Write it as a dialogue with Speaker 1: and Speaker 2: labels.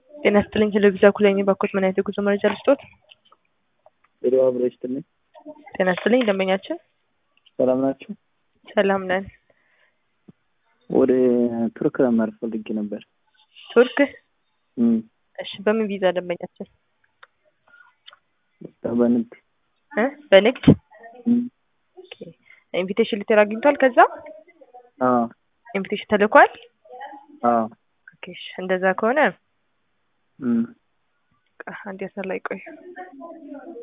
Speaker 1: ጤና ይስጥልኝ ቴሌቪዥን ኩለኝ ባኮት ምን አይነት የጉዞ መረጃ ልስጦት?
Speaker 2: ሄሎ አብሮ ይስጥልኝ።
Speaker 1: ጤና ይስጥልኝ ደንበኛችን
Speaker 2: ሰላም ናችሁ?
Speaker 1: ሰላም ነን።
Speaker 2: ወደ ቱርክ ለማረፍ ፈልጌ ነበር።
Speaker 1: ቱርክ
Speaker 2: እም፣
Speaker 1: እሺ በምን ቪዛ ደንበኛችን
Speaker 2: በንግድ
Speaker 1: እ በንግድ
Speaker 2: እም፣
Speaker 1: ኦኬ። ኢንቪቴሽን ሌተር አግኝቷል? ከዛ
Speaker 2: አዎ
Speaker 1: ኢንቪቴሽን ተልኳል?
Speaker 2: አዎ
Speaker 1: ኦኬ እሺ፣ እንደዛ ከሆነ
Speaker 2: እም፣
Speaker 1: በቃ አንድ ያሰር ላይ ቆዩ።